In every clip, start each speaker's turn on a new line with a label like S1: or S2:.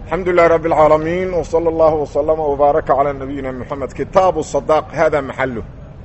S1: الحمد لله رب العالمين وصلى الله وسلم وبارك على نبينا محمد كتاب الصداق هذا محله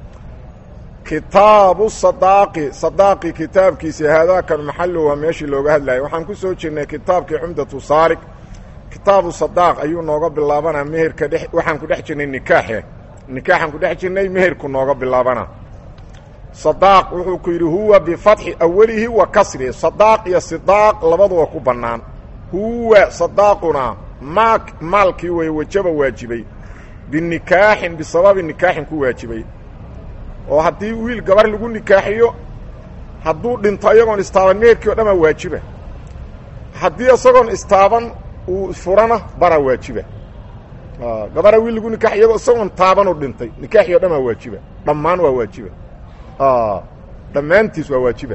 S1: كتاب الصداق صداق كتاب كيسي هذا كان محله وماشي لوغا هدلاي waxaan ku soo jirnay kitaabkii cumdatu saarik kitaabu sadaaq ayuu nooga bilaabana meherka dhex waxaan ku dhex jirnay nikaaxe nikaaxan ku dhex jirnay meherku nooga bilaabana sadaaq wuxuu ku yidhi huwa bifatxi awalihi wa kasrihi sadaaq iyo sidaaq labaduba ku bannaan huwa sadaaquna maa maalkii way wajaba waajibay binikaaxin bisababi nikaaxin ku waajibay oo haddii wiil gabar lagu nikaaxiyo hadduu dhinto iyagoon istaaban meherkii o dhamaa waajiba haddii isagoon istaaban uu furana bara waajiba gabara wiil lagu nikaax iyagoo isagoon taabanuu dhintay nikaaxii o dhamaa waajiba dhammaan waa waajiba dhammaantiis waa waajiba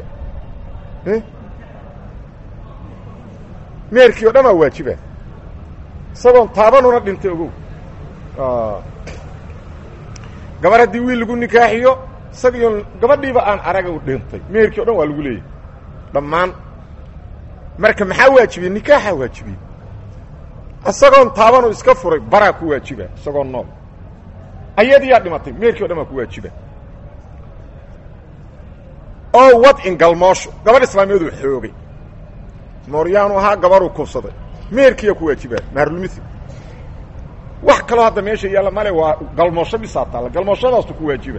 S1: meherkii o dhan waa waajiba isagoon taabanuna dhintay ogow gabar haddii wiil lagu nikaaxiyo isagiion gabadhiiba aan araga u dhintay meherkii o dhan waa lagu leeyahy dhammaan marka maxaa waajibiyey nikaaxaa waajibiyey isagoon taabanuu iska furay baraa ku waajiba isagoo nool ayadiyaa dhimatay meherkii o dhan waa ku waajiba oo wadcin galmoosho gabadh islaamiyadu xoogay mooryaanu ahaa gabaruu kubsaday meherkiiyaa ku waajibaa maharulmithil wax kaloo hadda meesha yaalla male waa galmoosho bisaa taalla galmooshadaasu ku waajiba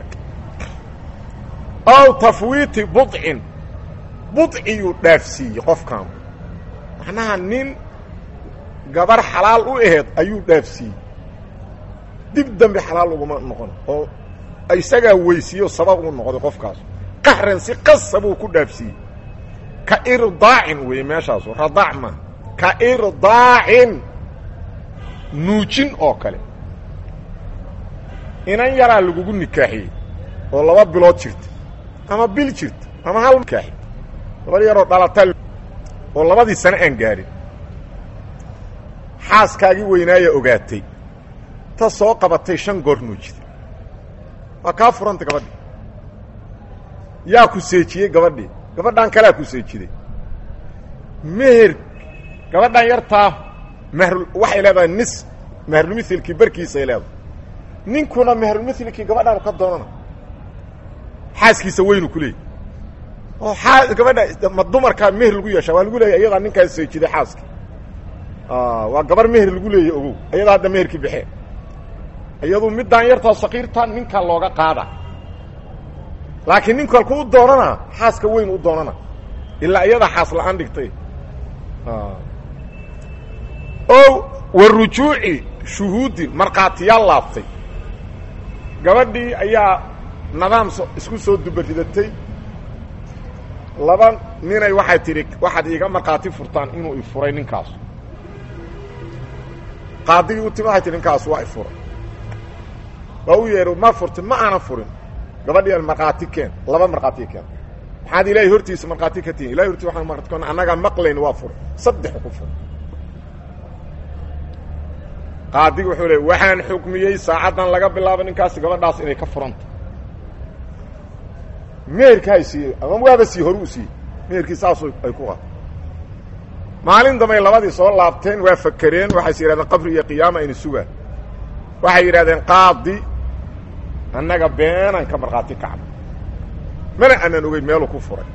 S1: ow tafwiiti budcin budciyuu dhaafsiiyey qofkan macnaha nin gabar xalaal u aheed ayuu dhaafsiiyey dib dambe xalaal uguma noqon oo isagaa weysiiyo sabab u noqday qofkaas qahran si qasa buu ku dhaafsiiyey ka irdaacin weeye meeshaasu radaac ma ka irdaacin nuujin oo kale inan yaraa lagugu nikaaxiyey oo laba bilood jirta ama bil jirta ama hal nikaaxi gabar yaroo dhalataa oo labadii sane aan gaadhin xaaskaagii weynaaya ogaatay ta soo qabatay shan goor nuujida waa kaa furanta gabadhi yaa ku seejiyey gabadhii gabadhan kalea ku seejiday meher gabadhan yartaa mahr waxay leedahay nis mahrulmithilkii barkiisay leedahay ninkuna mahrulmithilkii gabadhaanu ka doonana xaaskiisa weynu ku leeyay oo aa gabadha ma dumarkaa meher lagu yeeshaa waa lagu leeya iyadaa ninkaas seejiday xaaskii waa gabar meher lagu leeyay ogow iyadaa hadda meherkii baxee iyadu middaan yartaa sakiirta ninkaa looga qaada laakiin ninku halku u doonana xaaska weyn u doonana ilaa iyadaa xaas la-aan dhigtay o wa rujuuci shuhuudin markhaatiyaal laabtay gabadhii ayaa nidaam isku soo dubaridatay laba ninay waxay tidhi waxaad iiga markhaati furtaan inuu ifuray ninkaas qaadigii u timi waxay tihi ninkaas waa ifuray waa u yeehi ma furtin ma aanan furin gabadhi markhaati keen laba markhaati keen maxaad ilaahay hortiisa markhaati ka tihin ilahay hortiisa waxaan markhaati ka annagaa maqlayn waa fur saddex ku fur qaadigi wuxuu leey waxaan xukmiyey saacaddan laga bilaabo ninkaasi gabadhaas inay ka furanta meherka hay siiyey ama waaba sii horu u siiyey meherkii saasu ay ku qaa maalin dambay labadii soo laabteen waa fakereen waxayse yidhahdeen qabri iyo qiyaama ayna sugaan waxay yidhahdeen qaadi annaga beenaan ka markhaati kacno mana aanaan ogeyn meeluu ku furay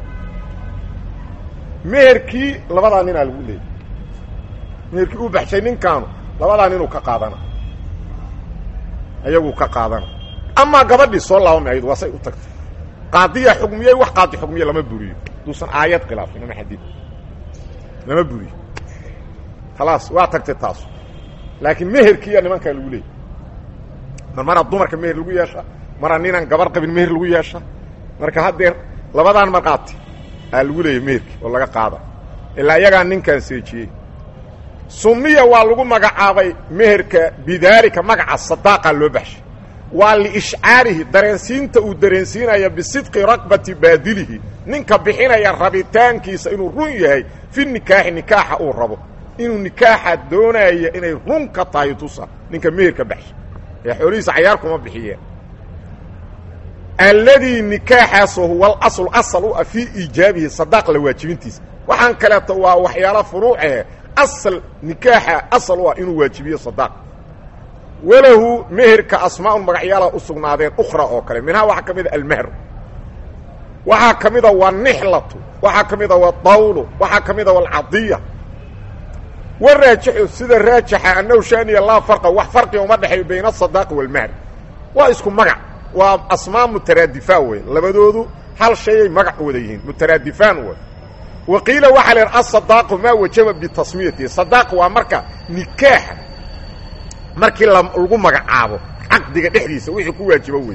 S1: meherkii labadaa ninaa lagu leeyay meherkii uu baxshay ninkaanu labadaa ninuu ka qaadana ayaguu ka qaadana amaa gabadhii soo laabama ayadu waa say u tagtay qaadiyaa xukmiyey wax qaadi xukmiye lama buriyo duusan aayad khilaafin ama xadiid lama buriyo khalaas waa tagtay taasu laakiin meherkiiya nimankaa lagu leeyay mar maraa dumarka meher lagu yeesha maraa ninaan gabar qabin meher lagu yeesha marka haddeer labadaan markhaati aa lagu leeyay meherkii oo laga qaada ilaa iyagaa ninkaan seejiyey sumiya waa lagu magacaabay meherka bidaalika magaca sadaaqa loo baxshay waa liishcaarihi dareensiinta uu dareensiinaya bisidqi raqbati baadilihi ninka bixinaya rabitaankiisa inuu run yahay fi nikaaxi nikaaxa uu rabo inuu nikaaxa doonaya inay run ka tahay tusa ninka meherka baxshay ee xoolihiisa cayaar kuma bixiyeen alladii nikaaxaasoo huwa alasl asal u ah fii iijaabihi sadaaq la waajibintiisa waxaan kaleeto waa waxyaalo furuuce asal nikaaxa asal u ah inuu waajibiyo sadaaq walahu meherka asmaaun magacyaala u sugnaadeen ukhra oo kale minhaa waxaa ka mid a almehr waxaa ka mida wanixlatu waxaa ka mida wadawlu waxaa ka mida walcadiya waraajixu sida raajixa annahu shaaniya laa farqa wax farqiga uma dhexeeyo bayna asadaaqi walmehr waa isku magac waa asmaa mutaraadifaan wey labadoodu hal shayay magac wada yihiin mutaraadifaan wey wa qiila waxaa la yidhi asadaaqu maa wajaba bitasmiyatihi sadaaq waa marka nikaaxa markii lagu magacaabo caqdiga dhexdiisa wixii ku waajibo wey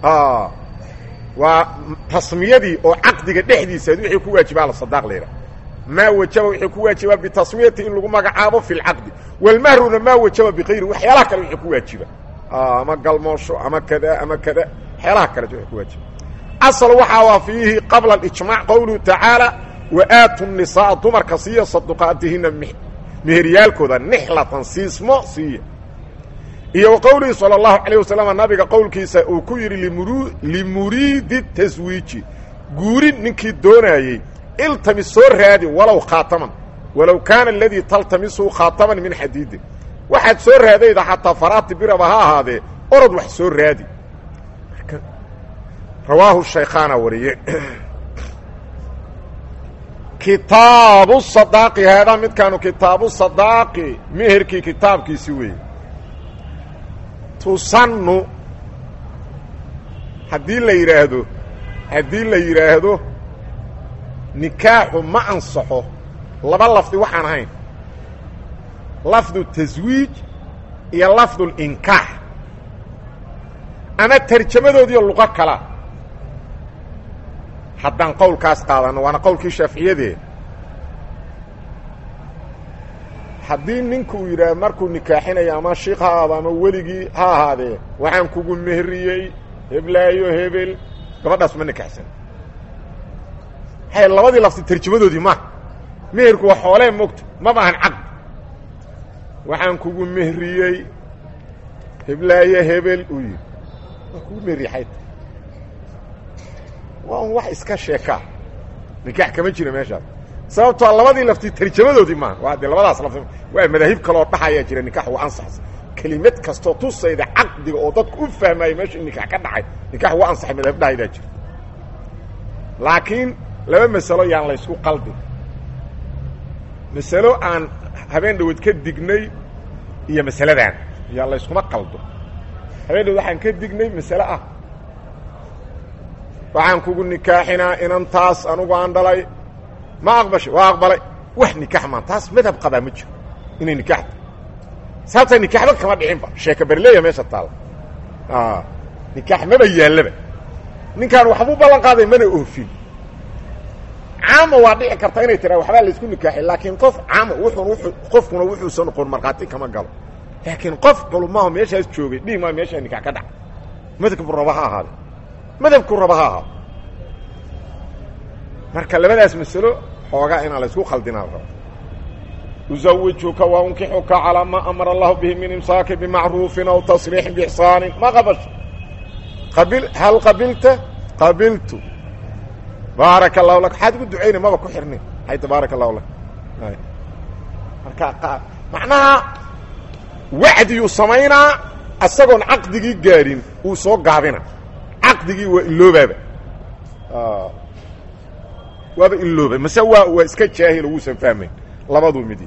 S1: waa tasmiyadii oo caqdiga dhexdiisa wixii ku waajibaa la sadaaq la yidhaha maa wajaba wixii ku waajibaa bitasmiyati in lagu magacaabo fi lcaqdi walmahruna maa wajaba bikayri waxyaalaha kale wixii ku waajiba ama galmoosho ama kada ama kada waxyaalaha kale wixii ku waajiba asal waxaa waa fiihi qabla alijmaac qowluhu tacaala wa aatu nisaa dumarka siiya saduqaatihina meheryaalkooda nixlatan siismo siiya iyo wa qowlihi salى اllahu alayه wasalam nabiga qowlkiisa uu ku yidhi limuriidi taswiiji guurin ninkii doonaayey iltamis soo raadi walow khaataman walow kaana aladii taltamisu khaataman min xadiidin waxaad soo raadayda xataa faraati biraba ha ahaadee orod wax soo raadi rawaahu shaykhaana wariye kitaabu sadaaqi haadaa midkaanu kitaabu sadaaqi meherkii kitaabkiisi weeye tusannu haddii la yidhaahdo haddii la yidhaahdo nikaaxu ma ansaxo laba lafdi waxaan ahayn lafdu taswiij iyo lafdu linkaax ama tarjamadoodiiyo luqo kala haddaan qowlkaas qaadanno waana qowlkii shaaficiyadee haddii ninku uu yidhaah markuu nikaaxinayo ama shiik ha ahaado ama weligii ha ahaadee waxaan kugu mehriyey heblaayo hebel gabadhaas ma nikaxsan hay labadii lafti tarjamadoodii ma meherku waa xoolee mogta maba ahan caqd waxaan kugu mehriyey heblaayo hebel uu yidhi waa kugu mehriyey xayta waa un wax iska sheekaa nikaax kama jira meeshaas sababtoo labadii lafti tarjamadoodii maaha waa dee labadaas lafti waa madaahib kaloo dhaxayaa jira nikax waa ansaxsa kelimad kastoo tusayda caqdiga oo dadku u fahmaayo meesha in nikax ka dhacay nikax waa ansaxay madahib dhahaydaa jira laakiin laba masalo yaan la ysku qaldin masalo aan habeen dhawood ka dignay iyo masaladan yaan la yskuma qaldo habeen dhawood waxaan ka dignay masale ah waxaan kugu nikaaxinaa inantaas anugu aan dhalay ma aqbashay waa aqbalay wax nikaax maan taas madhab qabaa ma jiro inay nikaaxta sababtaa nikaaxba kama dhicinba sheeka berleya meesha taalla nikaax maba yaallaba ninkaan waxbuu ballan qaaday mana oofin caama waa dhici karta inay tiraa waxbaa laysku nikaaxay laakiin qof caama wuxun w qofkuna wuxuusan noqon markhaati kama galo laakiin qof culumaaho meeshaas joogay dhihi maa meeshaa nikaax ka dhaca madhabku raba ha ahaade madhabku raba ha ahaado marka labadaas masalo xoogaa inaan la ysku khaldinaa raba uزawijuka wankixuka calىa ma amara اllahu bihi min imsaaki bimacruufin aw tasriixin bixsaanin ma qabasho qabil hal qabilta qabiltu baaraka allahu lak waxaad ugu ducayna maba ku xirnin hayta baaraka allahu lak marka macnaha wacdiyuu samaynaa isagoon caqdigii gaadhin uu soo gaabina caqdigii waa iloobaaba waaba ilooba mase waa waa iska jaahil oo wuusan fahmayn labaduu midi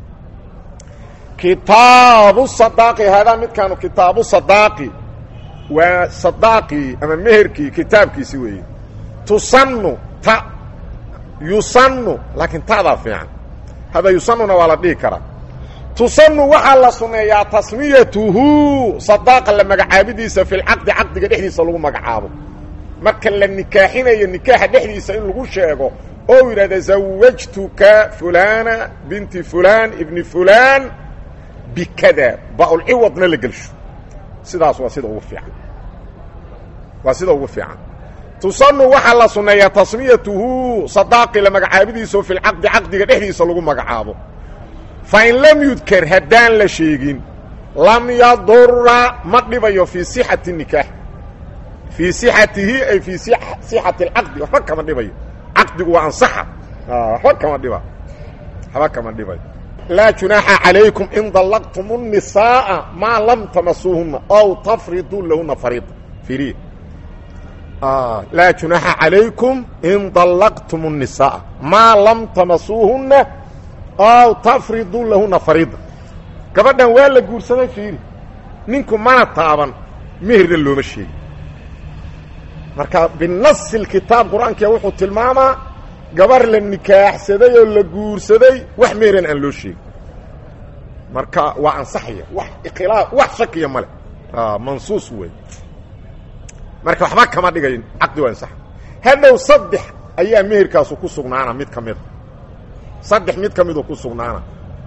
S1: kitaabu sadaaqi haadaa midkaanu kitaabu sadaaqi waa sadaaqii ama meherkii kitaabkiisi weeye tusannu ta yusannu laakiin ta'daa fiican hada yusannuna waa la dhihi karaa tusannu waxaa la sunneeyaa tasmiyatuhu sadaaqa la magacaabidiisa fi lcaqdi caqdiga dhexdiisa lagu magacaabo marka la nikaaxinayo nikaaxa dhexdiisa in lagu sheego oo yidhahda zawajtuka fulana binti fulan ibni fulan bikada baaulciwadna la gelsho sidaas waa sida ugu fiican waa sida ugu fiican tusanu waxaa la sunneeyaa tasmiyatuhu sadaaqi la magacaabidiisa fi lcaqdi caqdiga dhexdiisa lagu magacaabo fain lam yudker haddaan la sheegin lam yadura ma dhibayo fii sixati nikaax fii sixatihi ay fii sixati alcaqdi waxba kama dhibayo caqdigu waa ansaxa waxba kama dhiba waxba kama dhibayo laa junaaxa calaykum in dallaqtum الnisaaءa maa lam tamasuuhuna ow tafriduu lahuna fariida iriya laa junaaxa calaykum in dallaqtum الnisaaءa maa lam tamasuuhuna ow tafriduu lahuna fariida gabadhan waa la guursaday fiiri ninku mana taaban meherna looma sheegi marka binasi kitaab qur-aankia wuxuu tilmaamaa gabar la nikaaxsaday oo la guursaday wax meheran aan loo sheegin marka waa ansaxaya wax ikhilaaf wax shakiya male mansuus wey marka waxba kama dhigayn caqdi waa ansaxa hadhow saddex ayaa meherkaasu ku sugnaana mid ka mida saddex mid ka miduu ku sugnaana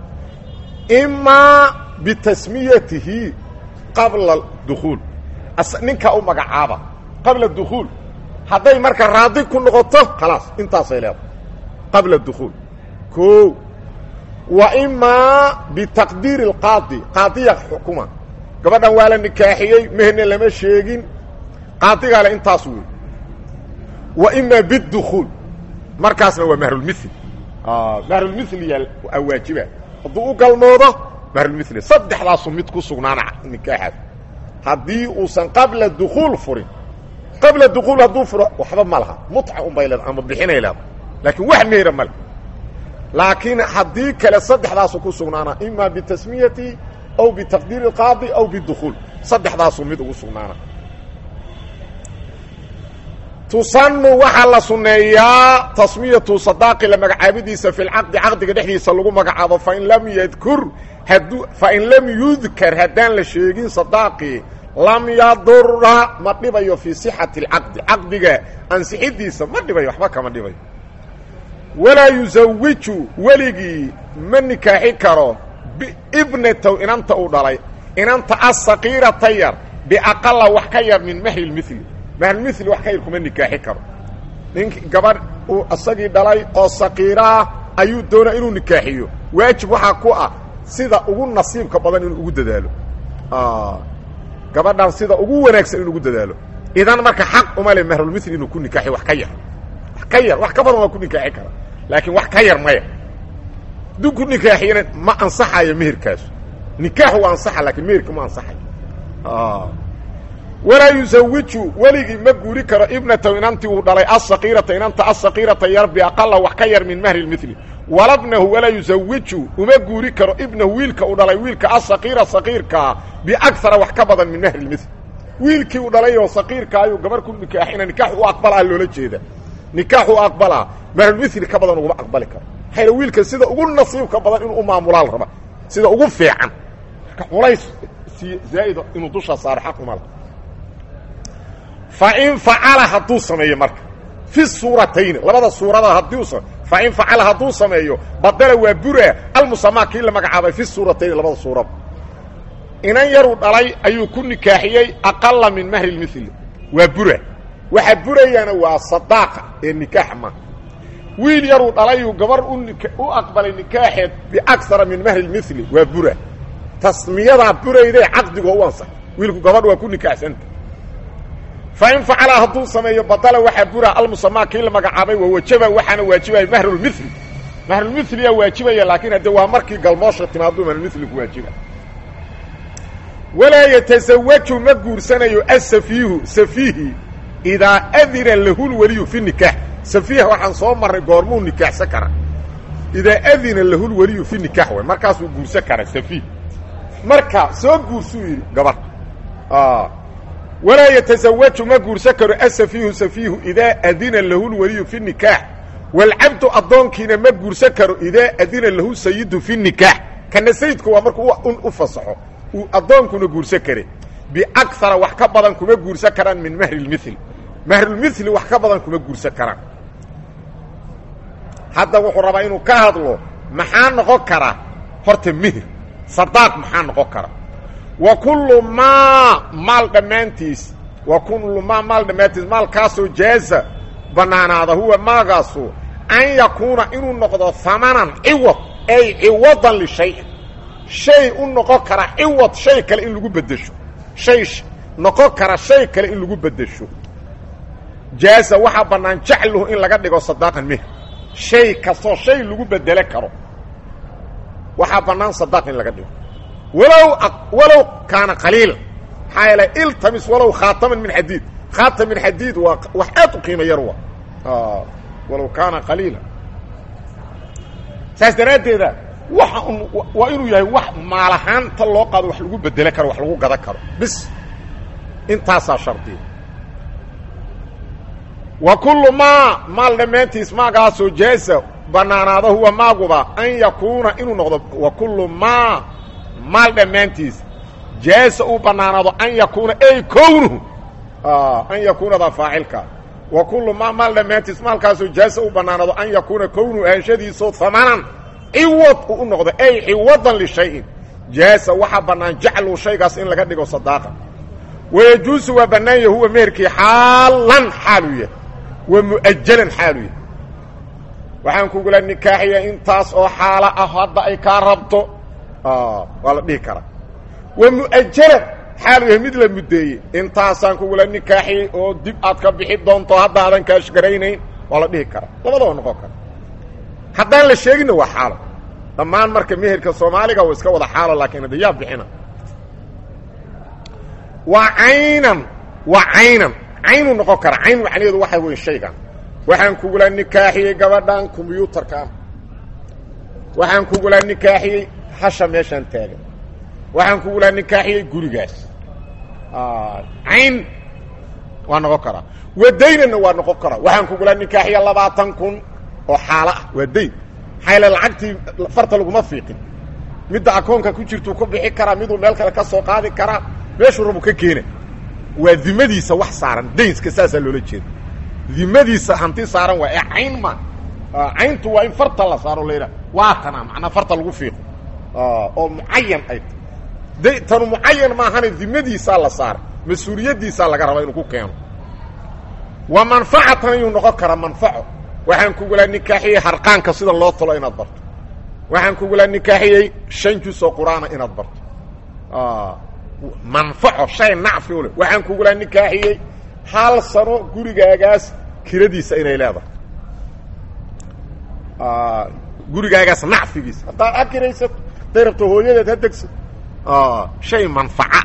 S1: imaa bitasmiyatihi qabla dukuul ninkaa u magacaaba qabla dukuul hadday marka raadi ku noqoto khalaas intaasay leedahay qabla dukuul o wa imaa bitaqdiiri اlqaadi qaadiya xukuma gabadhan waa la nikaaxiyey meherna lama sheegin qaadigaa le intaas wey wa imaa bidukuul markaasna waa mahrulmil mahrulmil yaa waajiba hadduu u galmoodo mahrulmil saddexdaasu mid ku sugnaana nikaaxaas haddii uusan qabla dukuul furin qabla dukuul hadduu furo waxba ma laha muca unbay leeda ama bixinay leeda laakiin wax mehera male laakiin haddii kale saddexdaasu ku sugnaana ima bitasmiyati aw bitaqdiiri اlqaadi aw bidukuul saddexdaasu mid ugu sugnaana tusanu waxaa la suneeyaa tasmiyatu sadaaqi la magacaabidiisa fi lcaqdi caqdiga dhexdiisa lagu magacaabo fain lam yadkur hadduu fain lam yudkar haddaan la sheegin sadaaqi lam yadura ma dhibayo fii sixati اlcaqdi caqdiga ansixidiisa ma dhibayo waxba kama dhibayo walaa yusawiju weligii ma nikaaxi karo bibnatow inanta uu dhalay inanta asaqiirata yar biaqala wax ka yar min mahri lmili mahrulmili wax ka yar kuma nikaaxi karo nink gabadh uu isagii dhalay oo saqiiraah ayuu doonaa inuu nikaaxiyo waajib waxaa ku ah sida ugu nasiibka badan inuu ugu dadaalo gabadhan sida ugu wanaagsan inuu ugu dadaalo idan marka xaq uma le mahrulmili inuu ku nikaaxiyo wax ka yar wax ka yar wax ka badan waa ku nikaaxi kara laakiin wax ka yar maya hadduu ku nikaaxiyana ma ansaxayo meherkaasu nikaax waa ansaxa lakiin meherka ma ansaxayo walaa yusawiju weligii ma guuri karo ibnataw inantii uu dhalay asaqiirata inanta asaqiirata yar biaqala wax ka yar min mahri lmili walabnahu walaa yusawiju uma guuri karo ibnahu wiilka uu dhalay wiilka asaqiira saqiirkaa biagara wax ka badan min mahri lmil wiilkii uu dhalay oo saqiirka ayuu gabar ku nikaaxina nikaax u aqbalaa loola jeeda nikaax u aqbalaa mahrulmili ka badan uguma aqbali karo maxaa wiilka sida ugu nasiibka badan inuu u maamulaal raba sida ugu fiican marka culays si zaa'ida inuu dusha saaro xaq uma laha fain facala hadduu sameeyo marka fi suuratayni labada suurada haddii fain facala hadduu sameeyo badala waa bura almusamaa kii la magacaabay fi suuratayni labada suurada inan yaruu dhalay ayuu ku nikaaxiyey aqala min mahri lmili waa bura waxa burayaana waa sadaaqa ee nikaax ma wiil yaruu dhalayuu gabar u aqbalay nikaaxeed biakara min mahri lmili waa bura tasmiyadaa burayde caqdigoo u ansax wiilku gabadh waa ku nikaaxsanta fain facala hadduu sameeyo badala waxaa bura almusamaa kii la magacaabay waa wajaba waxaana waajibaya mahrulmili mahrulmiliyaa waajibaya laakiin hadde waa markii galmoosha timaaduu mahrulmili ku waajiba walaa yatasawaju ma guursanayo asafiihu safiihi idaa adina lahu lweliyu fi nikaax safiiha waxaan soo marray goormuu nikaaxsan kara idaa adina lahu lweliyu fi nikaax way markaasuu guursan kara safiih marka soo guursuu yidhi gabar walaa yatasawaju ma guursan karo asafiihu safiihu idaa adina lahu lweliyu fi nikaax waalcabdu addoonkiina ma guursan karo idaa adina lahu sayidu fi nikaax kana sayidku waa markuu u fasaxo uu addoonkuna guursan kare biakara wax ka badan kuma guursan karaan min mahri lmil mahrulmili wax ka badan kuma guursan karaan hadda wuxuu rabaa inuu ka hadlo maxaa noqon kara horta mihir sadaaq maxaa noqon kara wa kullu maa maal dhammaantiis wa kullu maa maal dhammaantiis maalkaasoo jaaza bannaanaada huwa maagaasu an yakuuna inuu noqdo hamanan ciwad ay ciwadan lishayin shay u noqon kara ciwad shay kale in lagu beddesho shay noqon kara shay kale in lagu beddesho jaaza waxaa bannaan jacluhu in laga dhigo sadaaqan mih shay kastoo shay lagu bedele karo waxaa bannaan sadaaq in laga dhigo walow walow kaana qaliila maxaa yeelay iltamis walow khaataman min xadiid khaatam min xadiid waa wax aad u qiimo yar wa walow kaana qaliila saas daraaddeeda waxa un waa inuu yahay wax maalahaanta loo qaado wax lagu bedelo karo wax lagu gada karo bis intaasaa shardiya wa kullu maa maal dhammaantiis maagaasoo jaasa bannaanaada huwa maaguba an yakuuna inuu noqdo wa kullu maa maal dhammaantiis jaasa uu bannaanaado an yakuuna ay kownuhu an yakuunada faacilka wa kullu maa maal dhammaantiis maalkaasoo jaasa uu bannaanaado an yakuuna kownuhu ahanshadiisoo hamanan ciwad uu u noqdo ay ciwadan lishayin jaasa waxaa bannaan jaclu shaygaas in laga dhigo sadaaqa wayajuusu waa bannaanya huwa meherkii xaalan xaaluu yahay wa mu'ajalan xaaluu yahay waxaan kugula nikaaxiya intaas oo xaalo ah hadda ay kaa rabto waa la dhihi karaa wa mu'ajalan xaaluu yahay mid la muddeeyey intaasaan kugula nikaaxiyey oo dib aad ka bixi doonto hadda aadan kaashgaraynayn waa la dhihi karaa labadaba noqon kara haddaan la sheeginna waa xaalo dhammaan marka meherka soomaaliga waa iska wada xaalo laakiin hadda yaa bixina waa caynan waa caynan caynuu noqon kara cayn macnaheedu waxa weyn shaygan waxaan kugula nikaaxiyey gabadhan kombyuutarkaan waxaan kugula nikaaxiyey hasha meeshaan taagan waxaan kugula nikaaxiyey gurigaas cayn waa noqon karaa wadaynanna waa noqon karaa waxaan kugula nikaaxiya labaatan kun oo xaalo ah waa dayn maxaa yaele lacagtii farta laguma fiiqin midda akoonka ku jirtuu ku bixi karaa miduu meel kale ka soo qaadi karaa meeshuu rabu ka keena waa dimadiisa wax saaran daynska saasaa loola jeeda dimadiisa hanti saaran waa ee cayn ma cayntu waa in farta la saaro la yidhaha waa tana macnaa farta lagu fiiqo oo mucayan ay ta tanu mucayan maahane dimadiisaa la saara mas-uuliyaddiisaa laga rabaa inuu ku keeno wa manfacatan ayuu noqon karaa manfaco waxaan kugula nikaaxiyey harqaanka sida loo talo inaad barto waxaan kugula nikaaxiyey shan jus oo qur-aana inaad barto manfaco shay nacfi u leh waxaan kugula nikaaxiyey hal sano gurigaagaas kiradiisa inay leedahay gurigaagaas nacfigiisa haddaad akiraysato haday rabto hooyadeed ha degso shay manfaca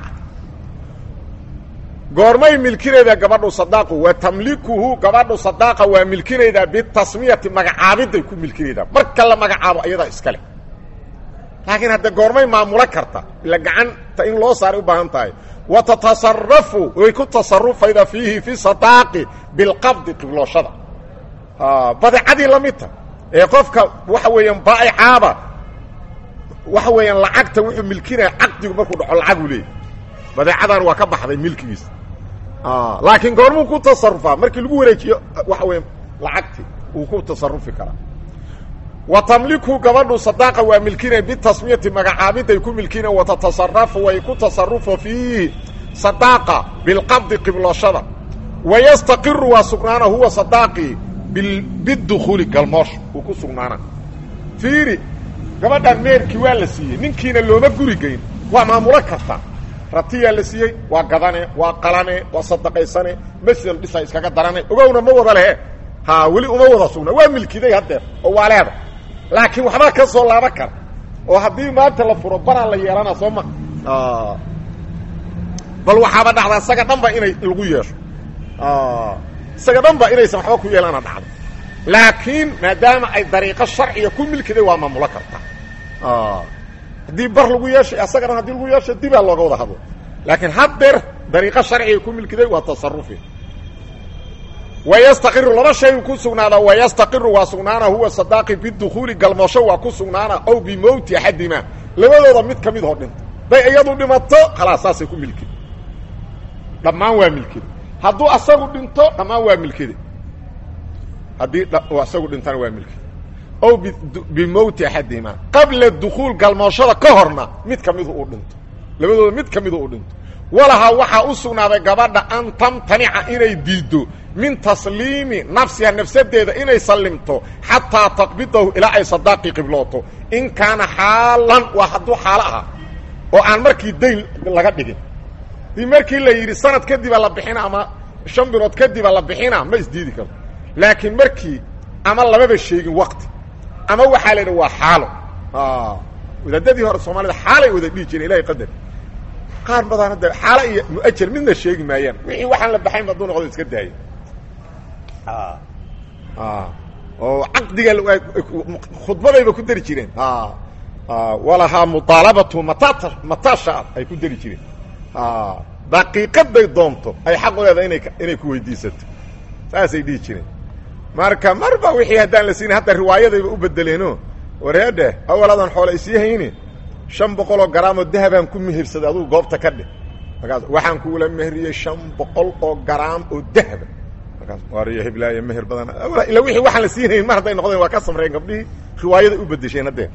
S1: goormay milkinaydaa gabadhu sadaaqu wa tamlikuhu gabadhu sadaaqa waa milkinaydaa bitasmiyati magacaabiday ku milkinaydaa marka la magacaabo ayadaa iska leh laakiin hadda goormay maamulo karta ila gacanta in loo saaray u baahan tahay wa tatasarafu way ku tasarufayda fiihi fi sadaaqi bilqabdi qiblooshada badeecadii la midta ee qofka waxa weeyaan baa'icaaba waxa weeyaan lacagta wuxuu milkinaya caqdigu markuu dhaco lacaguu leeyahy badeecadan waa ka baxday milkigiisa laakiin goormuu ku tasarufaa markii lagu wareejiyo waxa weya lacagti uu ku tasarufi karaa wa tamliku gabadhu sadaaqa waa milkinay bitasmiyati magacaabiday ku milkina watatasarafu way ku tasarufa fiihi sadaaqa bilqabdi qiblooshada wayastaqiru waa sugnaana huwa sadaaqii bidukuuli galmoosh uu ku sugnaana fiiri gabadhan meerkii waa la siiyey ninkiina looma guri geyn waa maamulo karta ratiyaa la siiyey waa gadane waa qalane waa sadaqaysane masjid dhisa iskaga darane ogowna ma wada lehe ha weli uma wada sugna waa milkiday haddeer oo waa leeda laakiin waxbaa ka soo laaban kara oo haddii maanta la furo baraa la yeelana soo ma bal waxaaba dhacdaa isaga dhanba inay lagu yeesho isaga dhanba inaysan waxba ku yeelana dhacdo laakiin maadaama ay dariiqo sharciga ku milkiday waa maamulo karta haddii bar lagu yeeshay asagana haddii lagu yeesho dibaa looga wada hadlo laakiin haddeer dariiqo sharciga ku milkiday waa tasarufi wayastaqiru laba shay ku sugnaada wayastaqiru waa sugnaana huwa sadaaqi bidukuuli galmoosho waa ku sugnaana ow bimowti axadima labadooda mid ka mid oo dhinta day iyadu dhimato khalaas saasay ku milkida dhammaan waa milkida hadduu asagu dhinto dhammaan waa milkida haddii asagu dhintana waa milkida ow bimowti axadihima qabla dukuul galmooshada ka horna mid ka midu uu dhinto labadooda mid ka midu uu dhinto walahaa waxaa u sugnaaday gabadha an tamtanica inay diiddo min tasliimi nafsiha nafsadeeda inay sallimto xataa taqbidahu ilaa ay sadaaqii qiblooto in kaana xaalan waa hadduu xaalo ahaa oo aan markii dayn laga dhigin dii markii la yidhi sanad kadiba la bixina ama shan bilood kadiba la bixina ma isdiidi karto laakiin markii ama lamaba sheegin wakti ama waxaa la yidhi waa xaalo wadaadadii hore soomaalida xaalay wada dhihi jireen ilahay qadar qaar badan hadda xaala iyo muajar midna sheegi maayaan wixii waxaan la baxayn hadduu noqdo iska daaya oo caqdiga khudbadayba ku dari jireen walahaa muaalabatu matata matasha ay ku dari jireen daqiiqaday doonto ay xaq u leedahay ina inay ku weydiisato saasay dhihi jireen marka marba wixii haddaan la siinin hadda riwaayadayba u bedeleeno wareedhe awaladan xoole isii hayni shan boqoloo garaam oo dahabaan ku mehersaday adugu goobta ka dheh markaas waxaan kuula mehriyey shan boqol oo garaam oo dahaba markaas waariyo heblaayo meher badan ila wixii waxaan la siinayn mar hadday noqdeen waa ka samreen gabdhihii riwaayaday u bedesheen haddeen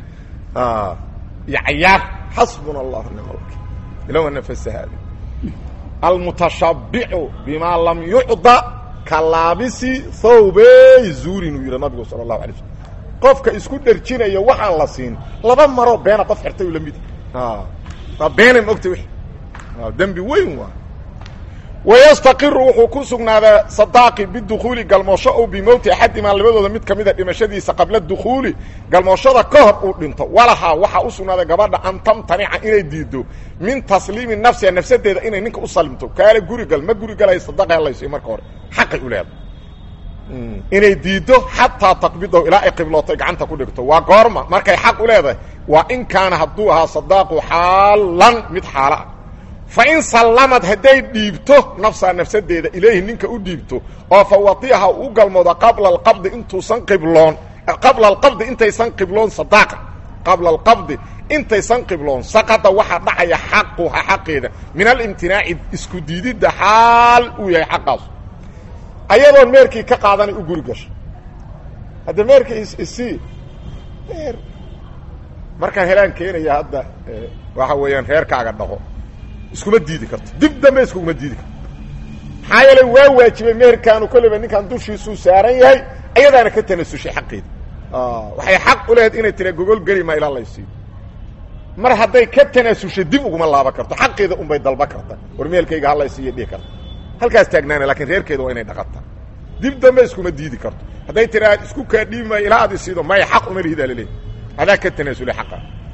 S1: iyo cayaar xasbuna allah nicma alwakiil ilawa nafasahaada almutashabbicu bima lam yucda ka laabisi thawbey zuurin uu yidhi nabigu sala allahu alay slam qofka isku dherjinayo waxaan la siin laba maroo beena qof xirtay u la mid waa beena maogta w dembi weyn waa wayastaqiru wuxuu ku sugnaadaa sadaaqi bidukuuli galmoosho o bimowti axadimaa labadooda mid ka mida dhimashadiisa qabla dukuuli galmooshada ka hor uu dhinto walahaa waxaa u sugnaaday gabadha an tamtanica inay diido min tasliimi nafsiha nafsadeeda inay ninka u salimto kaale gurigal ma gurigalay sadaqa halayso marka hore xaqay u leedahay inay diiddo xataa taqbidahu ilaa ay qiblooto gacanta ku dhigto waa goorma markay xaq u leedahay waa in kaana hadduu ahaa sadaaqu xaalan mid xaalo ah fa in sallamad hadday dhiibto nafsaa nafsadeeda ilayhi ninka u dhiibto oo fa wadiaha u galmoodo qabla alqabdi intuusan qibloon qabla alqabdi intaysan qibloon sadaaqa qabla alqabdi intaysan qibloon saqada waxaa dhacaya xaquha xaqeeda min alimtinaaci isku diididda xaal uu yahay xaqaas ayadoon meerkii ka qaadanay u guri gasho hadda meerka isii meer markaan helaan keenaya hadda waxa weeyaan reerkaaga dhaqo iskuma diidi karto dib dambe iskuguma diidi karto maxaa yeelay waa waajibay meherkaanu kolleyba ninkaan dushiisuu saaran yahay ayadaana ka tanasushay xaqeeda waxay xaq u lehed inay tira gogol geli maa ilaa laysiiyo mar hadday ka tanaasushay dib uguma laaban karto xaqeeda unbay dalba karta war meelkayga halaysiiyo dhihi karta halkaas taagnaana lakin reerkeeda waa inay dhaqataa dib dambe iskuma diidi karto hadday tiraa isku kaa dhiibi maayo ilaa aad isiido maya xaq uma lihidaa laleeyahy adaa ka tanaasulay xaqa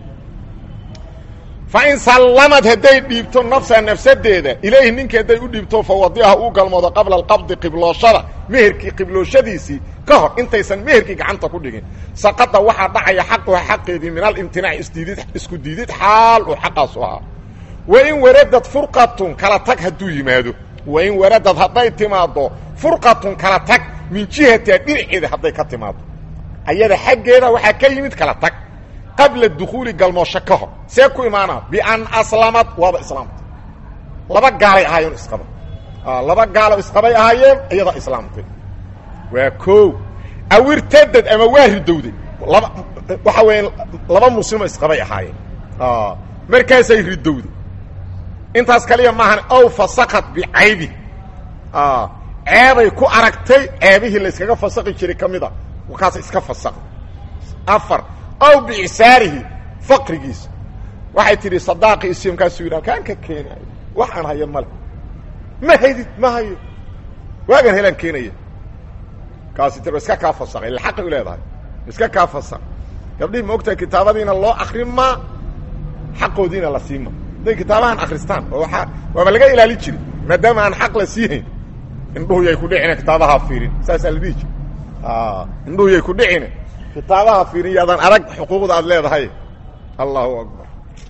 S1: fa in sallamad hadday dhiibto nafsa nafsadeeda ilayhi ninkii hadday u dhiibto fa wadiaha uu galmoodo qabla alqabdi qiblooshada meherkii qiblooshadiisii ka hor intaysan meherkii gacanta ku dhigin saqada waxaa dhacaya xaquha xaqeedii min alimtinaaci isdiidid isku diidid xaal uu xaqaasu ahaa wain waradad furqatun kala tag hadduu yimaado wain waradad hadday timaaddo furqatun kala tag min jihatiha dhinaceeda hadday ka timaaddo ayada xaggeeda waxaa ka yimid kala tag qabla dukuuli galmoosho ka hor see ku imaanaa bian aslamad waaba islaamtay laba gaalay ahaayeen isqaba laba gaalo isqabay ahaayeen iyadaa islaamtay waa koow awirtadad ama waa ridowday laba waxa weya laba muslimo isqabay ahaayeen markaasay ridowday intaas kaliya maahan ow fasakad bicaybi ceebay ku aragtay ceebihii la yskaga fasaqi jiray ka mida markaasa iska fasaqday afar ow biicsaarihi faqrigiisa waxay tidhi sadaaqi isi markaasuu yidhi kaan ka keenaayo wax aan hayo male ma haydid ma hayo waagaan helaan keenaya kaasi tir iska kaa fasaqay ila xaqay u leedahay iska kaa fasaq gabdhihii ma ogtahay kitaabadiina loo akrin maa xaqoodiina la siima hadday kitaabahan akristaan oo waaa waaba laga ilaali jiri maadaama aan xaq la siihayn indhuhu yay ku dhicine kitaabaha fiirin saasaa la dhihi jiri indhuhu yay ku dhicine kitaabaha fiirin yaadaan arag xuquuqda aad leedahay allahu akbar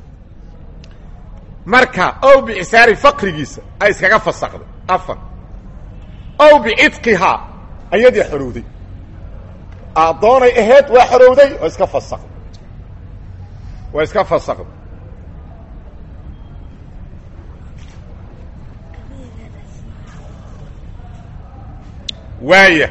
S1: marka ow bicisaari faqrigiisa ay iskaga fasaqday afar ow bicitqihaa ayadii xorowday addoonay aheyd waa xorowday oo iska fasaqday waa iska fasaqday waaya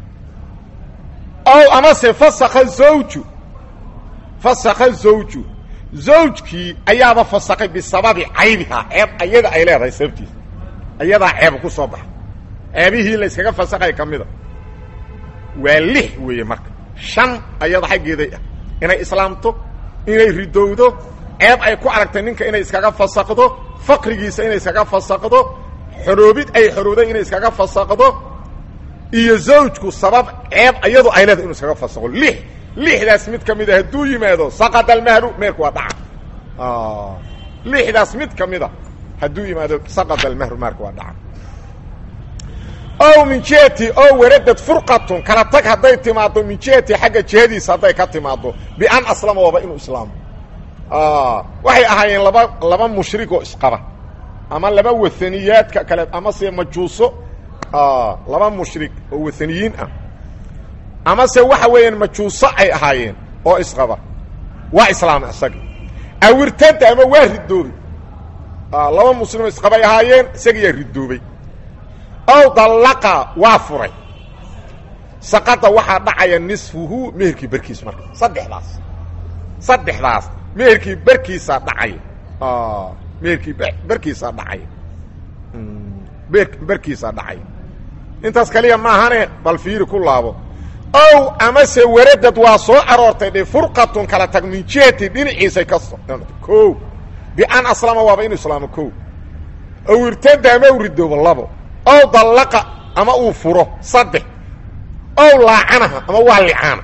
S1: ow amase fasakha zawju fasakha zawju zawjkii ayaaba fasakay bisababi caybihaa ceeb ayada ay leedahay sababtiisa ayadaa ceeb ku soo baxa ceebihii la yskaga fasakay ka mida waa lix weeye marka shan ayada xaggeeday ah inay islaamto inay ridowdo ceeb ay ku aragtay ninka inay iskaga fasakdo faqrigiisa inay iskaga fasakdo xoroobid ay xorowday inay iskaga fasakdo iyo zawjku sabab ceeb iyadu ay leedahay inu iskaga fasaqo lix lixdaas mid ka mida hadduu yimaado saqada almahru meherku waa dhaca lixdaas mid ka mida hadduu yimaado saqada almahru meherku waa dhaca ow min jihati oo waradad furqatun kala tag hadday timaaddo min jihati xagga jihadiisa hadday ka timaaddo bian aslama waaba inuu islaamo waxay ahaayeen laba laba mushrig oo isqaba ama laba waaniyaadka kale ama se majuuso laba mushrig oo waaniyiin ah ama se waxa weeyaan majuuso ay ahaayeen oo isqaba waa islaama isaga awirtada ama waa ridoobay laba muslimo isqabay ahaayeen isagiyaa ridoobay ow dallaqa waa furay saqada waxaa dhacaya nisfuhu meherkii berkiis marka saddexdaas saddexdaas meherkii berkiisaa dhacaya meherkii berkiisaa dhacaya berkiisaa dhacaya intaas kaliya maahane bal fiiri ku laabo ow amase waradad waa soo aroortay dhe furqatun kala tag min jihati dhinaciisay ka so ko bian aslama waaba inu islaamo ko ow irtada ama u ridoobo labo ow dallaqa ama uu furo saddex ow laacanaha ama waa licaana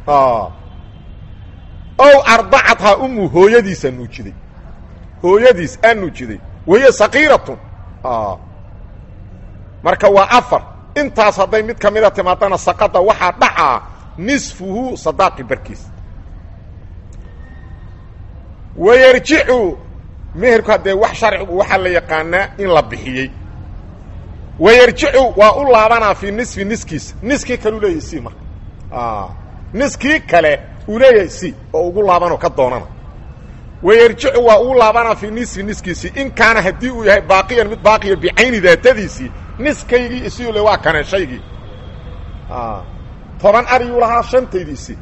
S1: ow ardacadhaa umu hooyadiisaa nuujiday hooyadiis aa nuujiday wahiya sakiiratun marka waa afar intaas hadday mid ka mida timaadana saqada waxaa dhacaa nisfuhu sadaaqi barkiis wayarjicu meherku haddee wax sharcigu waxaa la yaqaanaa in la bixiyey wayarjicu waa u laabanaa fii nisfi niskiisa niskii kale u leeyahay si marka niskii kale uu leeyahay si oo ugu laabanoo ka doonana wayarjicu waa ugu laabanaa fii nisfi niskiisii in kaana haddii uu yahay baaqiyan mid baaqiya bicayni daatadiisii niskaygii isiu le waa kane shaygii toban ariyuu lahaa shantaydii isi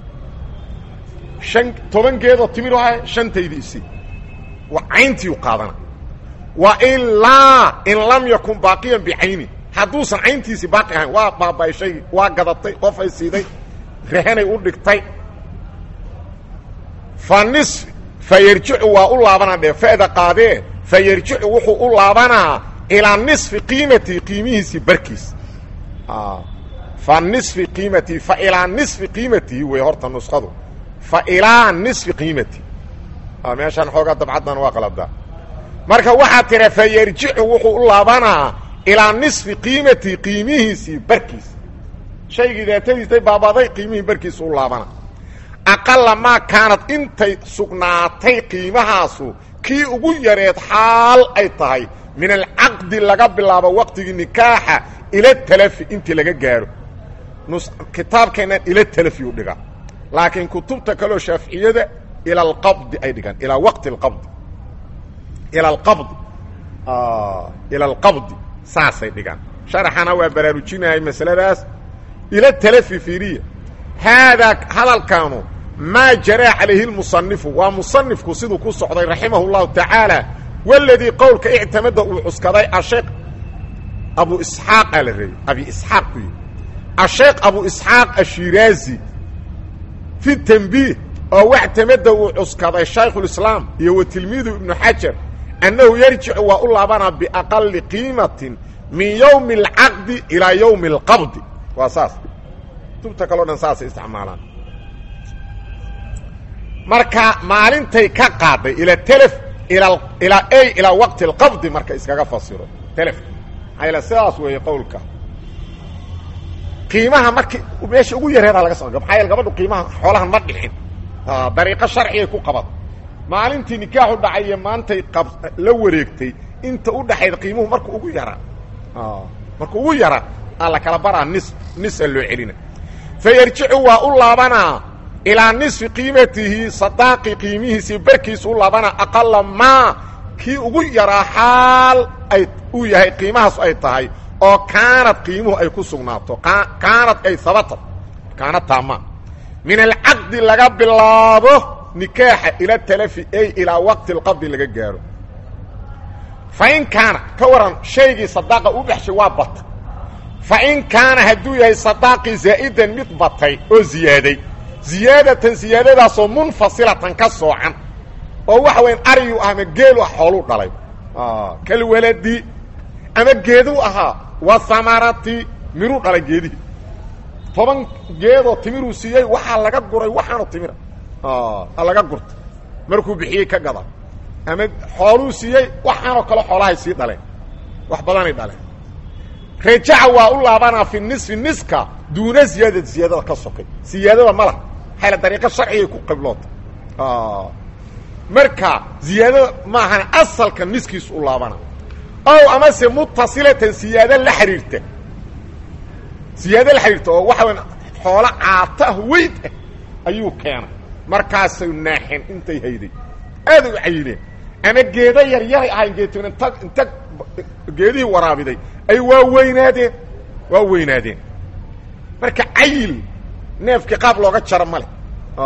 S1: an toban geedoo timir ahay shantaydii isi cayntiiu qaadana wa ilaa in lam yakun baaqiyan bicayni hadduusan cayntiisii baaqi ahayn waa baaba'ay shaygii waa gadatay qofay siiday rehanay u dhigtay fa nisfi fa yarjicu waa u laabanaa dhe fa'da qaadee fa yarjicu wuxuu u laabanaa ilaa nisfi qiimatii qiimihiisii barkiis fa nisfi qiimatii fa ilaa nisfi qiimatii wey horta nuskhadu fa ilaa nisfi qiimatii meeshaan xoogaa dabcaddan waa qaladaa marka waxaa tira fa yarjicu wuxuu u laabanaa ilaa nisfi qiimatii qiimihiisii barkiis shaygii daatadiisay baabaday qiimihii barkiisa u laabana aqala maa kaanad intay sugnaatay qiimahaasu kii ugu yareed xaal ay tahay min alcaqdi laga bilaabo waqtigii nikaaxa ila talafi intii laga gaaro kitaabkeennan ila talafi u dhigaa laakiin kutubta kaleo shaaficiyada ila alqabdi ay dhigaan ilaa waqti alqabdi ila alqabdi ila alqabdi saasay dhigaan sharaxana waa baraarujinahay masaladaas ila talafi fiiriya haadaa hadalkaanu maa jaraa calayhi lmusanifu waa musanifku siduu ku socday raximah اllahu tacaala waladii qowlka ictamada uu cuskaday asheekh abu isxaaqa la reeyey abi isxaaq ku yihi asheekh abu isxaaq ashiraazi fi tanbiih oo wactamada uu cuskaday shaykhulislaam iyo wa tilmiidu ibnu xajar annahu yarjicu waa u laabanaa biaqali qiimatin min yowmi alcaqdi ilaa yowmi alqabdi waa saas kutubta kaleo dhan saasay isticmaalaan marka maalintay ka qaaday ila telef ila ilaa ay ilaa waqti alqabdi marka iskaga fasiro telef maxaa sidaas weeye qowlka qiimaha markii meesha ugu yareedaa laga soo maxaa yaele gabadhu qiimaha xoolahan ma dhixin dariiqo sharcigay ku qabat maalintii nikaaxu dhacay iyo maantay qab la wareegtay inta u dhaxayd qiimuhu marku ugu yaraa marku ugu yaraa aa la kala baraa nis nisa loo celina fa yarjicu waa u laabanaa ilaa nisfi qiimatihi sadaaqi qiimihiisii barkiisu u laabanaa aqala maa kii ugu yaraa xaal ay uu yahay qiimahaas ay tahay oo kaanad qiimuhu ay ku sugnaato kaanad ay habatad kaanad taama min alcaqdi laga bilaabo nikaaxa ila talafi ay ilaa waqti alqabdi laga gaaro fa in kaana ka waran shaygii sadaaqa u dhexshay waa bata fa in kaana hadduu yahay sadaaqii zaa'idan mid batay oo ziyaaday ziyaadatan ziyaadadaasoo munfasilatan ka soocan oo waxa weyan ariyu ah ama geelu ah xooluu dhalay kalwaladi ama geeduu ahaa wa hamarati miruu dhalay geedihii toban geedoo timiruu siiyey waxaa laga guray waxaanu timira laga gurta markuu bixiyey ka gada ama xooluu siiyey waxaanoo kale xoolahay sii dhaleen wax badanay dhaleen rajaca waa u laabanaa fi nisfi niska duuna ziyaadad ziyaadada ka sokay siyaadada ma laha xayla dariiqo sharcigay ku qibloota marka ziyaadada maahana asalka niskiis u laabana ow amase mutasilatan siyaado la xidhiirta siyaado la xidhiirta oo waxa weya xoolo caata ah weyd ah ayuu keenay markaasay naaxeen intay hayday aaday u cayileen ama geedo yaryaray ahayn geetin inta inta geedihii waraabiday ay waa weynaadeen waa weynaadeen marka cayil neefkii qaab looga jaro ma leh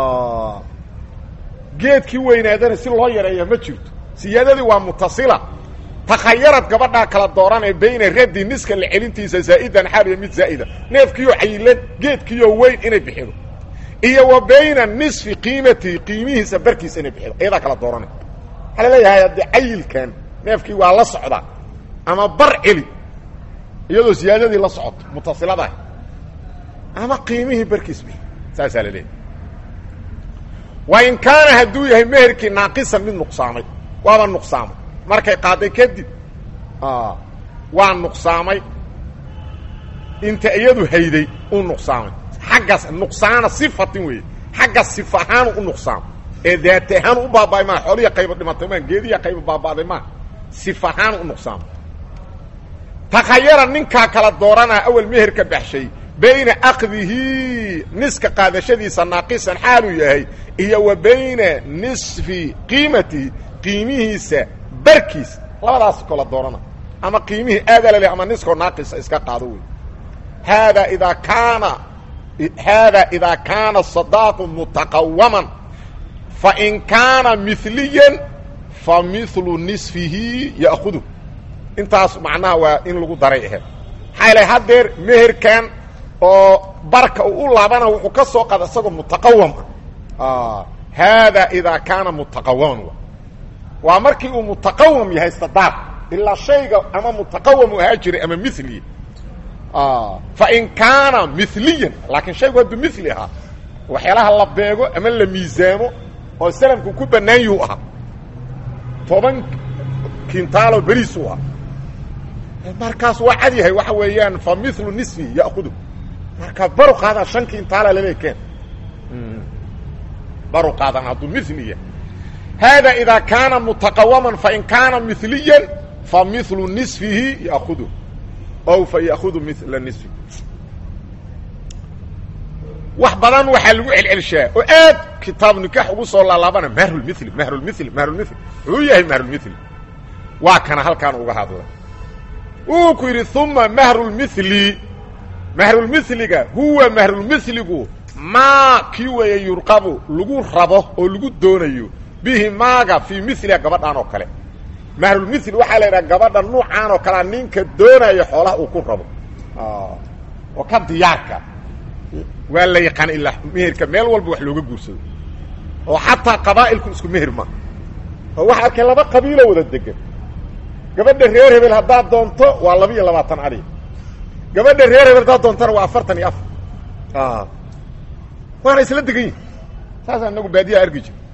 S1: geedkii weynaadana si loo yareeya ma jirto siyaadadii waa mutasila takhayarad gabadhaa kala dooranee bayna raddi niska la celintiisa zaa'idan xaaliya mid zaa'ida neefkiioo cayilan geedkiioo weyn inay bixido iyo wa bayna nisfi qiimatihi qiimihiisa barkiisa inay bixido iyadaa kala dooranay waxaa laleeyahay haddii cayilkan neefkii waa la socdaa ama bar celi iyadoo siyaadadii la socoto mutasiladaah ama qiimihii barkiis bixi saasaa la leeyahay wa in kaana hadduu yahay meherkii naaqisan mid nuqsaamay waaba nuqsaamay markay qaaday kadib waa nuqsaamay inta iyadu hayday uu nuqsaamay xaggas nuqsaana sifatin weeye xagga sifa ahaanu u nuqsaamay ee daata ahaan u baaba'ay maa xooliya qayba dhimatay maa geediya qayba baaba'day maa sifa ahaan u nuqsaamay takhayara ninkaa kala dooranaa awel meherka baxshay bayna akdihi niska qaadashadiisa naaqisan xaaluu yahay iyo wa bayna nisfi qiimatihi qiimihiisa barkiis labadaas kala doorana ama qiimihii aadalale ama niskoo naaqisa iska qaado wey haadaa idaa kaana haadaa idaa kaana sadaaqu mutaqawaman fain kaana miliyan fa milu nisfihi ya'kudu intaas macnaha waa in lagu daray aheed maxaa yale haddeer meherkan oo barka uu u laabana wuxuu ka soo qaada isagoo mutaqawam ah haadaa idaa kaana mutaqawaman waa markii uu mutaqawam yahay sadaaq ilaa shayga ama mutaqawam u ahaa jiray ama mili fain kaana miliyan laakiin shaygu hadduu mili ahaa waxyaalaha la beego ama la miisaamo oo salamku ku bannaan yuhu ahaa toban kintaalo beriis u ahaa markaas waa cad yahay waxa weeyaan fa milu nisfi ya'kudu marka baru qaadan shan kintaala lale keen baru qaadan hadduu mili yahay hada ida kaana mutaqawaman fain kaana miliyan fa milu nisfihi ya'kudu ow fa ya'kudu mila nisfi wax badan waxaa lagu celcelshaa oo aad kitaab nikaax ugu soo laalaabana mahrulmili mahrulmili mahrulmili wuxuu yahay mahrulmili waa kana halkaan uga hadla wuu ku yidhi uma mahrulmili mahrulmiliga huwa mahrulmiligu maa kii weeye yurqabu lagu rabo oo lagu doonayo bihi maaga fii miliha gabadhan oo kale mahrulmili waxaa la yidhaha gabadha nuucaan oo kalea ninka doonaya xoolaha uu ku rabo oo ka diyaarka waa la yaqaan ilaa meherka meel walba wax looga guursado oo xataa qabaa'ilku isku meher ma oo waxa arkay laba qabiilo wada degan gabadha reer hebel haddaad doonto waa laba iyo labaatan adhi gabadha reer hebel haddaad doontona waa afartan iyo afar waana isla degan yihin saasa inagu baadiyaa argi jir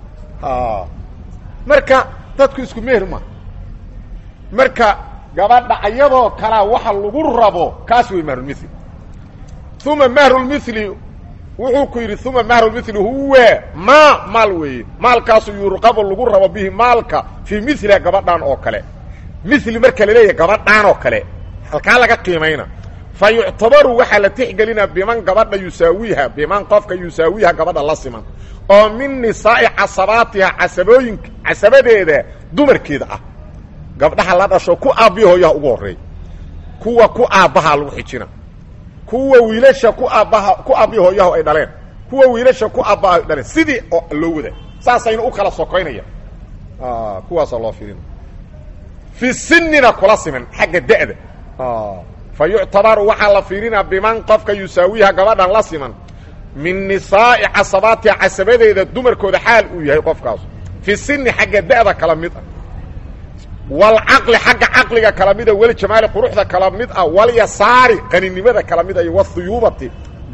S1: marka dadku isku meher ma marka gabadha ayadoo kalaa waxa lagu rabo kaas wey mahrulmili uma mahrulmili wuxuu ku yidhi uma mahrulmili huwa maa maal weeye maalkaasu yurqabo lagu rabo bihi maalka fii miliha gabadhan oo kale mili marka laleeyahay gabadhaan oo kale halkaa laga qiimayna fa yuctabaru waxaa la tixgelina biman gabadha yusaawiha biman qofka yusaawiha gabadha la siman oo min nisaa'i casabaatiha casabooyinka casabadeeda dumarkeeda ah gabdhaha la dhasho ku aabbiyo hooyaha ugu horreey kuwa ku aabbaha lagu xijina kuwa wiilasha ku aabbaha ku aabbiyo hooyaha ay dhaleen kuwa wiilasha ku aabbaha ay dhaleen sidii oo loo wada saasayna u kala sokoynaya kuwaasoo loo fiirina fi sinina kula siman xagga da'da fa yuctabaru waxaa la fiirinaa biman qofka yusaawiha gabadhan la siman min nisaa'i casabaatiha casabadeeda dumarkooda xaal uu yahay qofkaas fi sini xagga da'da kala mid ah walcaqli xagga caqliga kala mida weli jamaali quruxda kala mid ah walyasaari qaninimada kala mid ah iyo wahuyuubati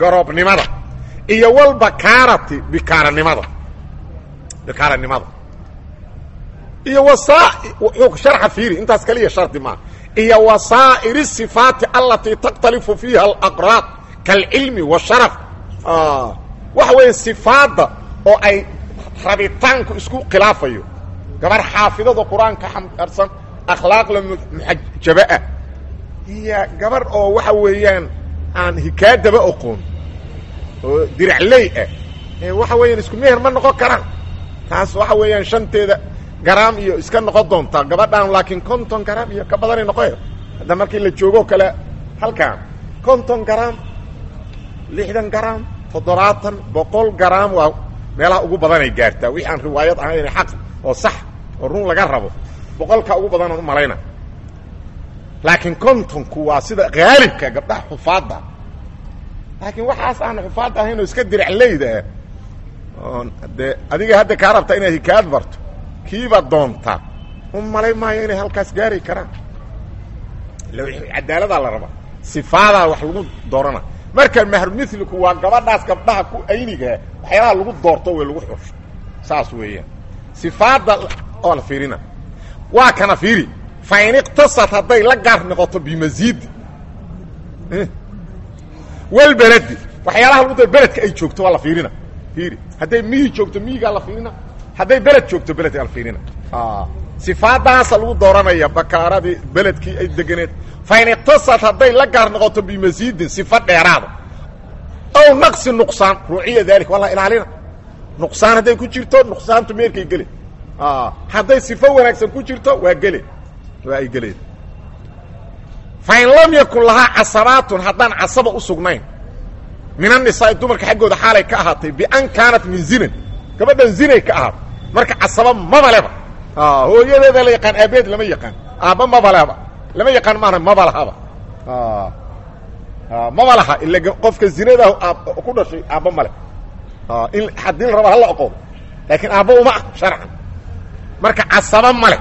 S1: garoobnimada iyo walbakaarati bikaaranimada bikaaranimada iyo wasaa wuxuu sharxa fiiri intaas kaliya shardi maa iyo wasaa'ir sifaati alatii takhtalifu fiiha alaqraad kaalcilmi washaraf waxa weeye sifaadda oo ay rabitaanku isku khilaafayo gabar xaafidada qur-aanka xambaarsan akhlaaqla muxajabaah iyo gabar oo waxa weeyaan aan hikaadaba oqoon oo diracley ah waxa weeyaan isku meher ma noqon karaan taas waxa weeyaan shanteeda garaam iyo iska noqon doontaa gabadhaan laakiin konton garaam iyo ka badanay noqoy hadda markii la joogoo kale halkaan konton garaam lixdan garaam toddobaatan boqol garaam waa meelaha ugu badanay gaartaa wixii aan riwaayad ahayn xaq oo sax oo run laga rabo boqolka ugu badanaan u malayna laakiin kontonku waa sida haalibka gabdhaha xufaadda laakiin waxaas aan xufaadda ahayn oo iska diracleyda ah dee adiga hadda kaa rabtaa inaad hikaayad barto kiiba doonta u malay maayo inay halkaas gaari karaan cadaaladaa la rabaa sifaadaa wax lagu doorana marka mahrumithliku waa gabadhaas gabdhaha ku aynigaa waxyaalaha lagu doorto way lagu xusho saas weeyaan sifaadda oo la fiirina waa kana fiiri fa in iqtasad hadday la gaar noqoto bimasiidi walbeledi waxyaalaha lagu dooro beledka ay joogto waa la fiirina fiiri hadday miyi joogto miyigaa la fiirina hadday beled joogto beledkaa la fiirina sifaadaasa lagu dooranaya bakaaradii beledkii ay deganeed fa in iqtasad hadday la gaar noqoto bimasiidin sifa dheeraada ow naqsi nuqsaan ruuciya daalika waa la ilaalina nuqsaan hadday ku jirto nuqsaantu meerkay gele hadday sifo wanaagsan ku jirto waa gele waa ay geleen fa in lam yakun lahaa casabaatun haddaan casaba u sugnayn min annisaai dumarka xaggooda xaalay ka ahaatay bian kaanat min zinan gabadhan zinay ka ahaatay marka casaba maba leba hooyadeeda la yaqaan aabeed lama yaqaan aabba maba leba lama yaqaan maana maba lahaba maba laha ila qofka zinada ku dhashay aabba male in haddii la raba hala oqoodo laakiin aabba uma ah sharcan marka casaba male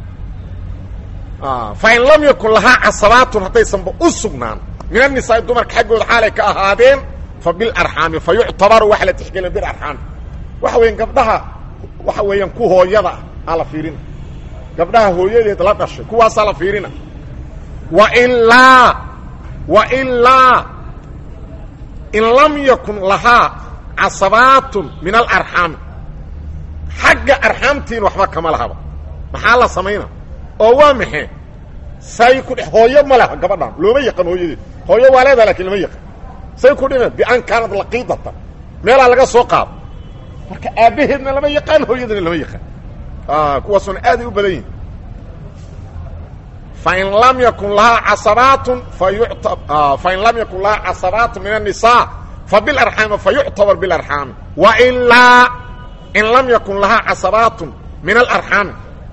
S1: fa in lam yakun lahaa casabaatun haddaysanba u sugnaan min annisaai dumarka xaggooda xaalay ka ahaadeen fa bilarxaami fa yuctabaru waxa la tixgelina bilarxaami waxa weeyaan gabdhaha waxa weeyaan ku hooyada ah aa la fiirina gabdhaha hooyadeed la dhashay kuwaasaa la fiirina wailaa wailaa in lam yakun lahaa casabaatun min alarxaami xagga arxaamtiin waxba kama lahaba maxaa la samayna oo waa maxee say ku dhe hooyo ma leha gabadhaan looma yaqaan hooyadeed hooyo waa leedaha lakin lama yaqaan say ku dhime bian kaanad laqiidata meelaa laga soo qaado marka aabbaheedna lama yaqaan hooyadana lama yaqaan kuwaasuna aaday u badan yihin fain lam yakun lahaa casabaatun fain lam yakun lahaa casabaatun min الnisaa fabilarxaami fayuctabar bilarxaami wailaa in lam yakun lahaa casabaatun min alarxaami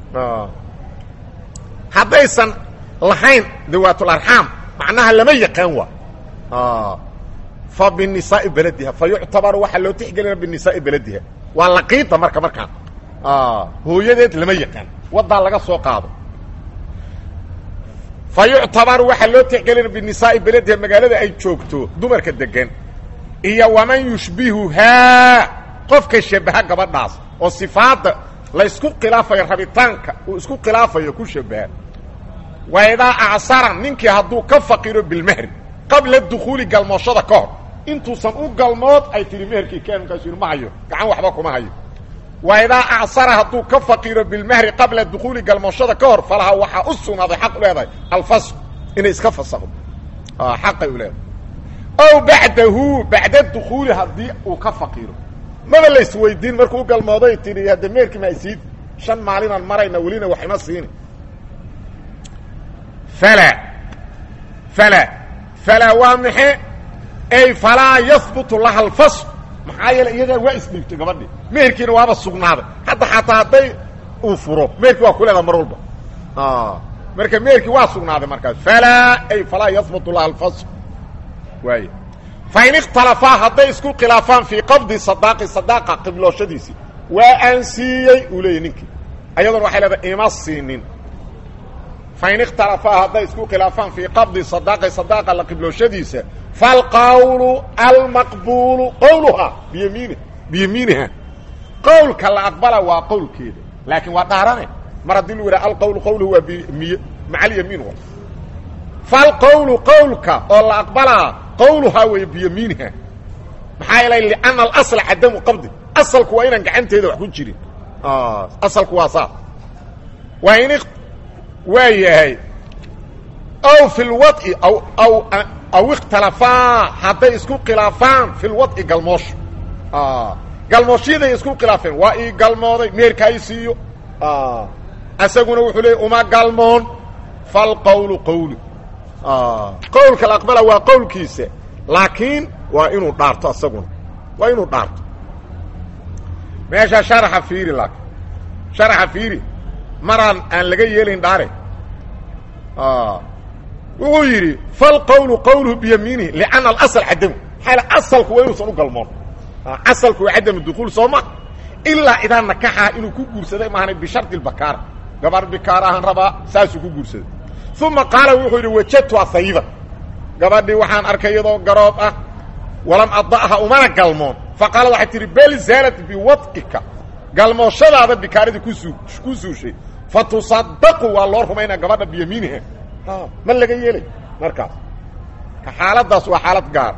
S1: haddaysan lahayn dawaatularxaam macnaha lama yaqaan waa fa binisaai belediha fa yuctabaru waxaa loo tixgelina binisaai belediha waa laqiida marka markaan hooyadeed lama yaqaan waddaa laga soo qaado fa yuctabaru waxaa loo tixgelina binisaai belediha magaalada ay joogto dumarka degan iyo waman yushbihuhaa qofka shabaha gabadhaas oo sifaadda la isku khilaafayo rabitaanka uu isku khilaafayo ku shabaha wa idaa acsara ninkii hadduu ka faqiro bilmehri qabla dukhuuli galmooshada ka hor intuusan u galmood ay tihi meherkii keen markaasu yidhi ma hayo gacan waxba kuma hayo wa idaa acsara hadduu ka faqiro bilmehri qabla dukhuuli galmooshada ka hor falaha waxaa u sugnaaday xaq u leedahay alfasq inay iska fasakdo xaqay u leedahay ow bacdahu bacda dukhuuli haddii uu ka faqiro maba la isweydiin markuu u galmooday tihi hadda meherkii ma isiid shan maalinaan marayna welina wax ima siini falaa falaa falaa waa maxe ay falaa yahbutu laha alfasl maxaa yeele iyadaa waa isdhiibtay gabadhii meherkiina waaba sugnaaday hadda xataa hadday uu furo meherkii waa ku leedaha mar walba marka meherkii waa sugnaaday markaas falaa ay falaa yahbutu laha alfasl waay fain ikhtalafaa hadday isku khilaafaan fii qabdi sadaaqi sadaaqa qiblooshadiisii waa aan siiyey uu leeyay ninkii ayadoona waxay leedahay ima siinin fain ikhtalafaa hadday isku khilaafaan fii qabdi sadaaqi sadaaqa la qiblooshadiisa falqawlu almaqbuulu qowluhaa biyamiini biyamiiniha qowlka la aqbala waa qowlkeeda laakiin waa dhaarane mar haddii lu yidhaha alqowlu qowluhu waa bimiy maca alyamiin wa falqowlu qowlka oo la aqbalaa qowluhaa weeye biyamiiniha maxaa yeelay lianna alasla cadamu qabdi asalku waa inaan gacanteeda wax ku jirin asalku waa saas waa in waa yahay aw fi lwad'i aw aw aw ikhtalafaa hadday isku khilaafaan fi lwad'i galmoosho galmoosyaday isku khilaafeen waa ii galmooday meerka ay siiyo isaguna wuxuu leeyay uma galmoon falqowlu qowlu qowlka la aqbala waa qowlkiisa laakiin waa inuu dhaarto isaguna waa inuu dhaarto meesha sharaxa fiiri laakiin sharaxa fiiri maraan aan laga yeelayn dhaare wuxuu yidhi falqowlu qowluhu biyamiinihi lianna alasl cadamu maxaa asalku waa inuusan u galmoon asalku waa cadamu dukuul soo ma ilaa idaa nakaxaa inuu ku guursaday maahana bishardi lbakaara gabar bikaar ahaan rabaa saasuu ku guursaday uma qaala wuxuu yidhi wajadtuha hayiban gabadhii waxaan arkay iyadoo garoob ah walam ada'ha umana galmoon faqaala waxay tihi bel zaalat biwad'ika galmooshadaada bikaaradii kusuu ku suushay fa tusadaqu waa loo rumaynaa gabadha biyamiiniha ma laga yeelay markaas ka xaaladaas waa xaalad gaar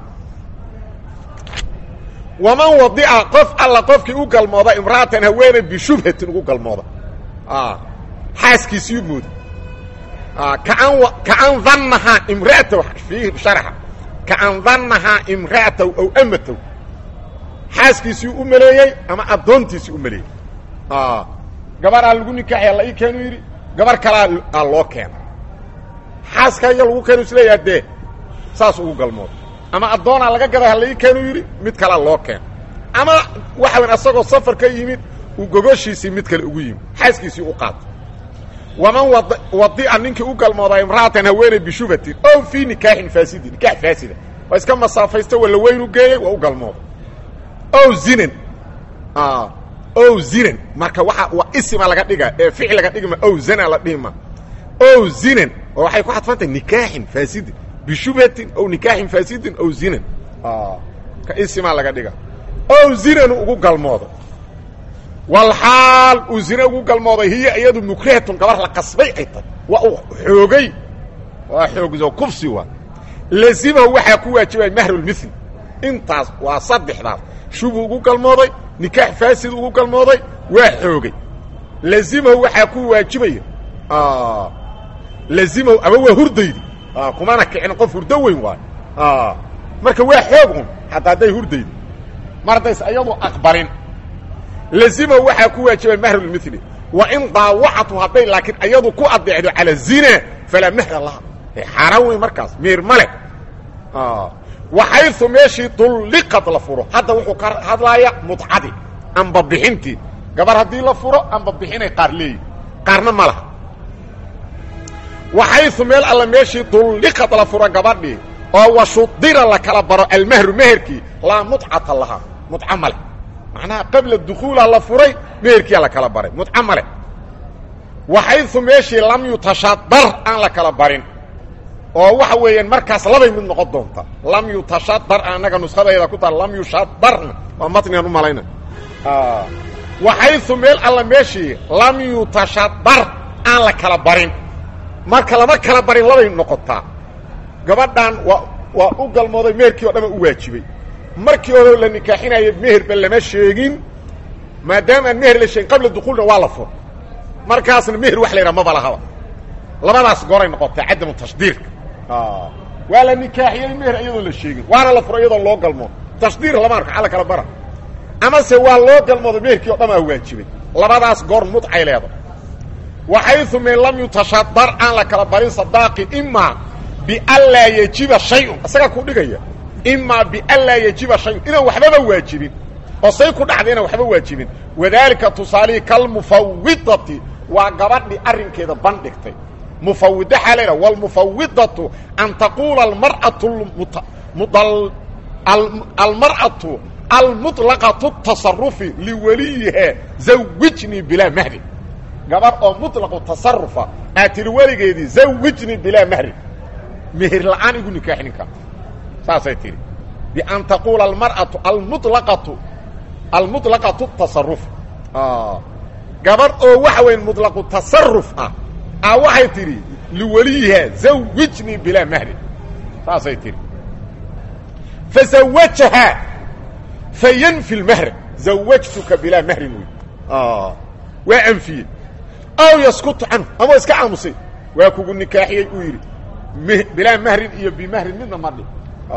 S1: waman wadica qof alla qofkii u galmooda imra'atan haweeney bishubhatin ugu galmooda xaaskiisii mooda kaan kaan dannahaa imra'ataw fiihi sharxa kaan dannahaa imra'ataw aw amataw xaaskiisii u maleeyey ama addoontiisii u maleeyey gabaraa lagu nikaaxaya la ii keenu yidhi gabar kalaa aa loo keena xaaska iya lagu keenu isleeyaha dee saas ugu galmooda ama addoonaa laga gaday ha la ii keenu yidhi mid kalaa loo keena ama waxa weyn asagoo safar ka yimid uu gogoshiisii mid kale ugu yimid xaaskiisii u qaato waman wadi'a ninkii u galmoodaa imra'atan haweeney bishubatin ow fii nikaaxin faasidin nikaax faasida waa iska masaafaysta walla weynu geeyey waa u galmooda ow zinan ow zinan marka waa waa isima laga dhiga ee ficil laga dhigma ow zana la dhihima ow zinan oo waxay ku xadfantahay nikaaxin faasidin bishubhatin ow nikaaxin faasidin ow zinan ka isimaa laga dhiga ow zinanu ugu galmooda walxaal uu zine ugu galmooday hiya iyadu mukrahatun gabar la qasbay ay tahay waa uu xoogay waa xoogso kufsi waa lazimahu waxaa ku waajibaya mahrulmithli intaas waa saddexdaas shubuu ugu galmooday nikaax faasid ugu galmooday waa xoogay lazimahu waxaa ku waajibaya lazimahu ama waa hurdaydi kumana kicin qof hurdo weyn waayo marka waa xoog un hataa hadday hurdaydi mar haddays iyadu aqbalin lazimahu waxaa ku waajibaya mahrulmithli wa in daawacatu hadday laakiin iyadu ku adeecdo cala zina falaa mahra laha xaaraan weyn markaas miir ma leh waxaysu meeshii dulliqad la furo hadda wuxuu ka hadlaaya mudcadii amba bixintii gabar haddii la furo amba bixinay qaar leeyihin qaarna ma laha waxaysu meel alla meeshii dulliqad la furo gabadhii oo washudira la kala baro almahru meherkii laa mudcata lahaa mudca ma leh macnaha qabla dukuula la furay meherkiia la kala baray mudca ma leh waxaysu meeshii lam yutashadar aan la kala barin oo waxa weeyaan markaas labay mid noqon doonta lam yutashadar annaga nuskadayda ku taal lam yushadarna waa matnigan u malayna waxaysu meel alla meeshii lam yutashadar aan la kala barin marka lama kala barin labay noqotaa gabadhan waa waa u galmooday meherkii oo dhama u waajibay markii hore la nikaaxinaya meherba lama sheegin maadaama aan meher la sheegin qabla dukuulna waa la fur markaasna meher wax la yidhaha maba lahaba labadaas goray noqotaa cadamu tashdiirka waa la nikaaxiyey meher iyadoon la sheegin waana la furo iyadoon loo galmoo tashdiir lama arko alla kala bara amase waa loo galmooday meherkii o dhamaa waajibay labadaas goor mudcay leeda waxaysu min lam yutashadar aan la kala barin sadaaqi imaa bianlaa yajiba shayun isagaa ku dhigaya imaa bianlaa yajiba shayun inaan waxbaba waajibin oo say ku dhacda inaan waxba waajibin wadaalika tusaalihii kalmufawidati waa gabadhii arrinkeeda bandhigtay mufawida xaa laydhaha wاlmufawidatu an taquula almar'atu almar'atu almuطlaqatu tasarufi liweliyihaa zawijnii bilaa mahri gabar oo muطlaqu tasarufa aad tiri weligeedii zawijnii bilaa mahri meher la'aan igu nikaax ninka saasay tihi bian taquula almar'atu almulaqatu almuطlaqatu tasaruf gabadh oo waxa weyn muطlaqu tasaruf ah a waxay tidhi liweliyihaa zawijnii bilaa mahrin saasay tihi fazawajahaa fayanfi lmahr zawajtuka bilaa mahrin wey waa anfiyey aw yaskutu canhu ama iska aamusay waa kugu nikaaxiyey uu yidhi bilaa mahrin iyo bimahrin midna ma dhi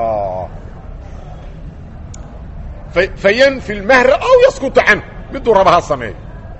S1: fayanfi lmahr aw yaskutu canhu miduu raba ha sameeyo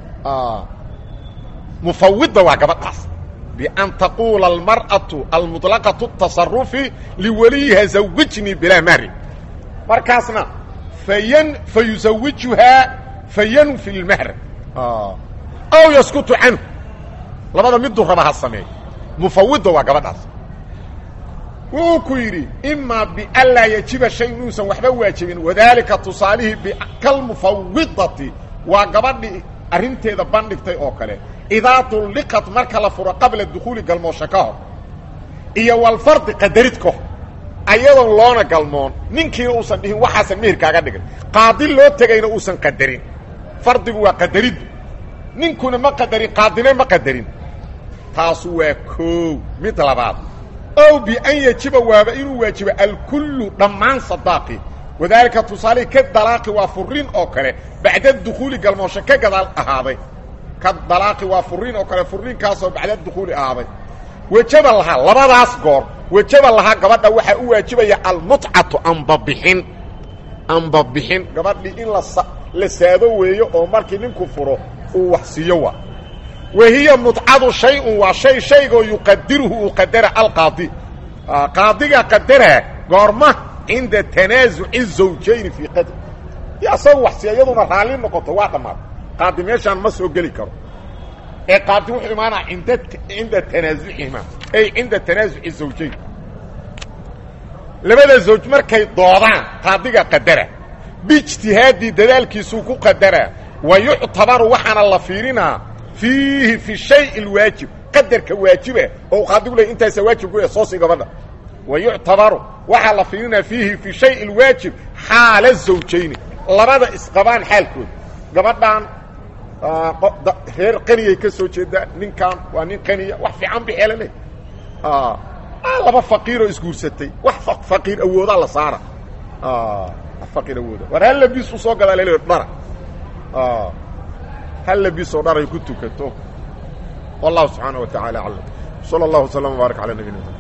S1: mufawida waa gabadhaas bian taquula almar'atu almuطlaqaةu الtaصarufi liwaliyiha zawijnii bilaa mahrin markaasna fayn fayuzawijuhaa fayanfi lmahr aw yaskutu canhu labada miduu raba ha sameeyo mufawida waa gabadhaas wuu ku yidhi imaa bianlaa yajiba shay inuusan waxba waajibin wadaalika tusaalihii kalmufawidati waa gabadhii arrinteeda bandhigtay oo kale idaa tulliqat marka la furo qabla dukhuuli galmoosho ka hor iyo walfardi qadarid ka hor ayadoon loona galmoon ninkiina uusan dhihin waxaasan meherkaaga dhigan qaadi loo tegayna uusan qadarin fardigu waa qadariddu ninkuna ma qadarin qaadina ma qadarin taasu waa koow mid labaad ow bian yajiba waaba inuu waajibo alkullu dhammaan sadaaqi wadaalika tusaalihii ka dalaaqi waa furiin oo kale bacda dukhuuli galmoosho ka gadaal ahaaday ka dalaaqi waa furiin oo kale furiinkaasoo bacda dukhuuli ahaaday wejaba lahaa labadaas goor wejaba lahaa gabadha waxaa u waajibaya almutcatu ambabixin ambabixin gabadhii in la saado weeyo oo markii ninku furo uu wax siiyo waa wahiya mutcadu shay-un waa shay shaygoo yuqadiruhu uu qadara alqaadi qaadiga qadara goorma cinda tanaasuci zawjayni fii qadr di asagu wax siiya iyaduna raalli noqoto waa dhammaad qaadi meeshaan ma soo geli karo ee qaadi wuxuu imaanaa inda cinda tanaasucihima ay cinda tanaasuci zawjayn labada zawj markay doodaan qaadiga qadara biijtihaadii dadaalkiisuu ku qadaraa wa yuctabaru waxaana la fiirinaa fiihi fi shay اlwaajib qadarka waajiba oo qaadigu ley intaasa waajib ku soo sii gabadha wa yuctabaru waxaa la fiirinaa fiihi fi shay اlwaajib xaala zawjayni labada isqabaan xaalkooda gabadhan reer qaniyay ka soo jeedaa ninkan waa nin qaniya wax fiican bixeela leh laba faqiiroo isguursatay wax faqiir awoodaa la saara faqiir awooda war hal labis u soo gadaa lel dhara hal labisoo dharay ku tukato wallahu subxaanaه wa taعala aclam slى اllah وsلم وbaaرك alى nabina